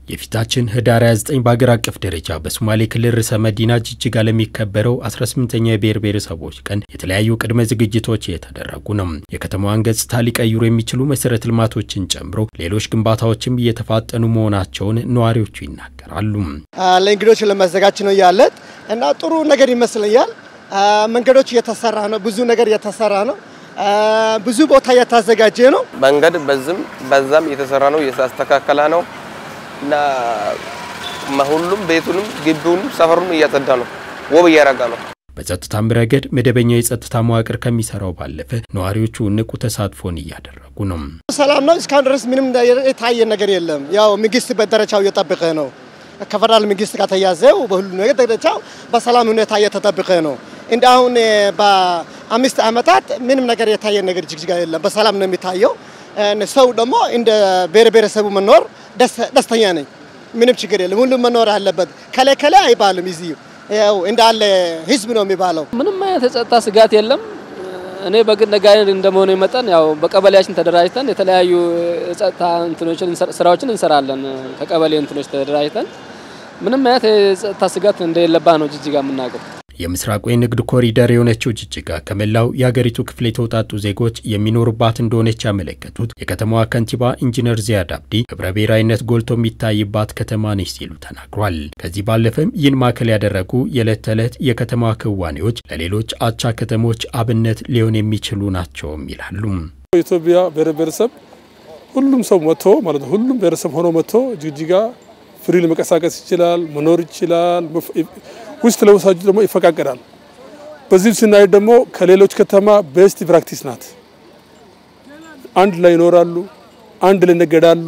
የፊታችን ህዳር 29 በአገር አቀፍ ደረጃ በሶማሌ ክልል ርዕሰ መዲና ጅጅጋ ለሚከበረው 18ኛ የብሔር ብሔረሰቦች ቀን የተለያዩ ቅድመ ዝግጅቶች እየተደረጉ ነው። የከተማዋን ገጽታ ሊቀይሩ የሚችሉ መሰረተ ልማቶችን ጨምሮ ሌሎች ግንባታዎችም እየተፋጠኑ መሆናቸውን ነዋሪዎቹ ይናገራሉ። ለእንግዶች ለመዘጋጅ ነው ያለት እና ጥሩ ነገር ይመስለኛል። መንገዶች እየተሰራ ነው። ብዙ ነገር እየተሰራ ነው። ብዙ ቦታ እየተዘጋጀ ነው። መንገድ በዝም በዛም እየተሰራ ነው፣ እየተስተካከለ ነው እና ሁሉም ቤቱንም ግቢውንም ሰፈሩንም እያጸዳ ነው፣ ውብ እያረጋ ነው። በጸጥታም ረገድ መደበኛው የጸጥታ መዋቅር ከሚሰራው ባለፈ ነዋሪዎቹ ንቁ ተሳትፎን እያደረጉ ነው። ሰላም ነው። እስካሁን ድረስ ምንም የታየ ነገር የለም። ያው መንግስት በደረጃው እየጠበቀ ነው። ከፌደራል መንግስት ጋር ተያዘው በሁሉ ነገር ደረጃው በሰላም ሁኔታ እየተጠበቀ ነው። እንደ አሁን በአምስት ዓመታት ምንም ነገር የታየ ነገር ጅግጅጋ የለም። በሰላም ነው የሚታየው። ሰው ደግሞ እንደ ብሔር ብሔረሰቡ መኖር ደስተኛ ነኝ። ምንም ችግር የለም። ሁሉም መኖር አለበት። ከላይ ከላይ አይባልም። እዚህ ያው እንዳለ ህዝብ ነው የሚባለው። ምንም አይነት የጸጥታ ስጋት የለም። እኔ በግል ነጋዴ እንደመሆኑ መጠን ያው በቀበሌያችን ተደራጅተን የተለያዩ የጸጥታ እንትኖችን ስራዎችን እንሰራለን። ከቀበሌ እንትኖች ተደራጅተን ምንም አይነት የጸጥታ ስጋት እንደሌለባ ነው ጅጅጋ የምናውቀው። የምስራቁ የንግድ ኮሪደር የሆነችው ጅጅጋ ከመላው የሀገሪቱ ክፍል የተውጣጡ ዜጎች የሚኖሩባት እንደሆነች ያመለከቱት የከተማዋ ከንቲባ ኢንጂነር ዚያድ አብዲ ህብረ ብሔራዊነት ጎልቶ የሚታይባት ከተማ ነች ሲሉ ተናግሯል። ከዚህ ባለፈም ይህን ማዕከል ያደረጉ የዕለት ተዕለት የከተማዋ ክዋኔዎች ለሌሎች አቻ ከተሞች አብነት ሊሆን የሚችሉ ናቸውም ይላሉ። የኢትዮጵያ ብሔር ብሔረሰብ ሁሉም ሰው መጥቶ ማለት ነው ሁሉም ብሔረሰብ ሆኖ መጥቶ ጅጅጋ ፍሪ ለመንቀሳቀስ ይችላል፣ መኖር ይችላል። ውስጥ ለውሳጁ ደግሞ ይፈቃቀዳል። በዚህ ስናይ ደግሞ ከሌሎች ከተማ ቤስት ፕራክቲስ ናት። አንድ ላይ ይኖራሉ፣ አንድ ላይ ይነገዳሉ፣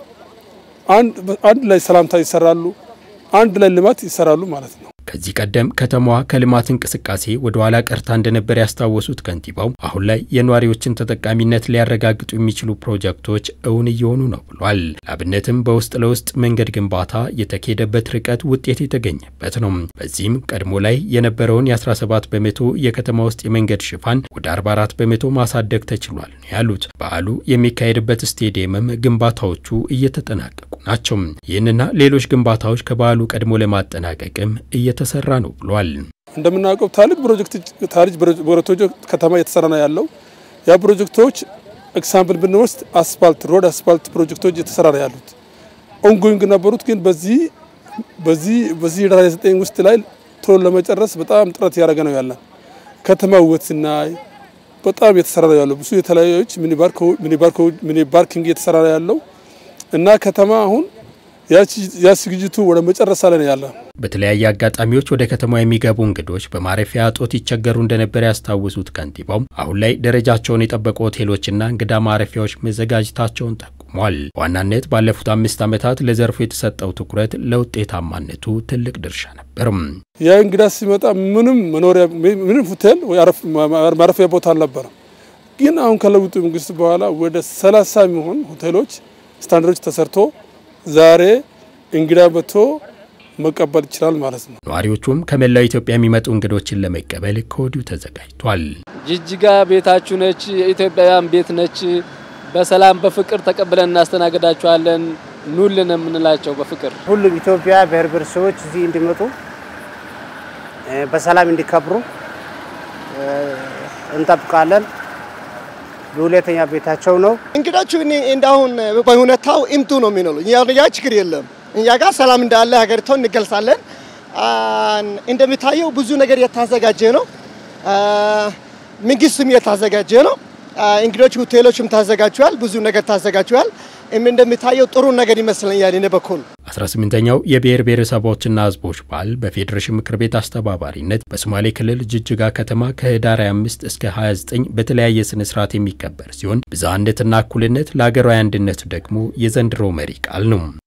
አንድ ላይ ሰላምታ ይሰራሉ፣ አንድ ላይ ልማት ይሰራሉ ማለት ነው። ከዚህ ቀደም ከተማዋ ከልማት እንቅስቃሴ ወደ ኋላ ቀርታ እንደነበር ያስታወሱት ከንቲባው አሁን ላይ የነዋሪዎችን ተጠቃሚነት ሊያረጋግጡ የሚችሉ ፕሮጀክቶች እውን እየሆኑ ነው ብሏል። ለአብነትም በውስጥ ለውስጥ መንገድ ግንባታ የተካሄደበት ርቀት ውጤት የተገኘበት ነው። በዚህም ቀድሞ ላይ የነበረውን የ17 በመቶ የከተማ ውስጥ የመንገድ ሽፋን ወደ 44 በመቶ ማሳደግ ተችሏል ነው ያሉት። በዓሉ የሚካሄድበት ስቴዲየምም ግንባታዎቹ እየተጠናቀቁ ናቸው። ይህንና ሌሎች ግንባታዎች ከበዓሉ ቀድሞ ለማጠናቀቅም እየተሰራ ነው ብሏል። እንደምናውቀው ታሪክ ፕሮጀክቶች ከተማ እየተሰራ ነው ያለው። ያ ፕሮጀክቶች ኤግዛምፕል ብንወስድ አስፋልት ሮድ አስፋልት ፕሮጀክቶች እየተሰራ ነው ያሉት ኦንጎይንግ ነበሩት። ግን በዚህ በዚህ በዚህ ዳራ ዘጠኝ ውስጥ ላይ ቶሎ ለመጨረስ በጣም ጥረት እያደረገ ነው ያለን። ከተማ ውበት ስናይ በጣም እየተሰራ ነው ያለው። ብዙ የተለያዩች ሚኒ ፓርኪንግ እየተሰራ ነው ያለው እና ከተማ አሁን ያ ዝግጅቱ ወደ መጨረሻ ላይ ነው ያለ። በተለያየ አጋጣሚዎች ወደ ከተማ የሚገቡ እንግዶች በማረፊያ እጦት ይቸገሩ እንደነበር ያስታወሱት ከንቲባው አሁን ላይ ደረጃቸውን የጠበቁ ሆቴሎችና እንግዳ ማረፊያዎች መዘጋጀታቸውን ጠቁሟል። በዋናነት ባለፉት አምስት ዓመታት ለዘርፉ የተሰጠው ትኩረት ለውጤታማነቱ ትልቅ ድርሻ ነበርም። ያ እንግዳ ሲመጣ ምንም መኖሪያ ምንም ሆቴል ማረፊያ ቦታ አልነበረም። ግን አሁን ከለውጡ መንግስት በኋላ ወደ ሰላሳ የሚሆን ሆቴሎች ስታንዳርዶች ተሰርቶ ዛሬ እንግዳ መጥቶ መቀበል ይችላል ማለት ነው። ነዋሪዎቹም ከመላው ኢትዮጵያ የሚመጡ እንግዶችን ለመቀበል ከወዲሁ ተዘጋጅቷል። ጅጅጋ ቤታችሁ ነች፣ የኢትዮጵያውያን ቤት ነች። በሰላም በፍቅር ተቀብለን እናስተናግዳችኋለን። ኑልን የምንላቸው በፍቅር ሁሉም ኢትዮጵያ ብሔር ብሔረሰቦች እዚህ እንዲመጡ በሰላም እንዲከብሩ እንጠብቃለን። በሁለተኛ ቤታቸው ነው። እንግዶቹ እንዳሁን በሁኔታው ኢምቱ ነው የሚኖሩ እኛ ችግር የለም። እኛ ጋር ሰላም እንዳለ ሀገሪቷን እንገልጻለን። እንደሚታየው ብዙ ነገር የታዘጋጀ ነው። መንግስትም የታዘጋጀ ነው። እንግዶች ሆቴሎችም ታዘጋጅተዋል። ብዙ ነገር ታዘጋጅተዋል። እንደሚታየው ጥሩ ነገር ይመስለኛል። እኔ በኩል 18ኛው የብሔር ብሔረሰቦችና ሕዝቦች በዓል በፌዴሬሽን ምክር ቤት አስተባባሪነት በሶማሌ ክልል ጅጅጋ ከተማ ከህዳር 25 እስከ 29 በተለያየ ስነ ስርዓት የሚከበር ሲሆን ብዝሃነትና እኩልነት ለሀገራዊ አንድነት ደግሞ የዘንድሮ መሪ ቃል ነው።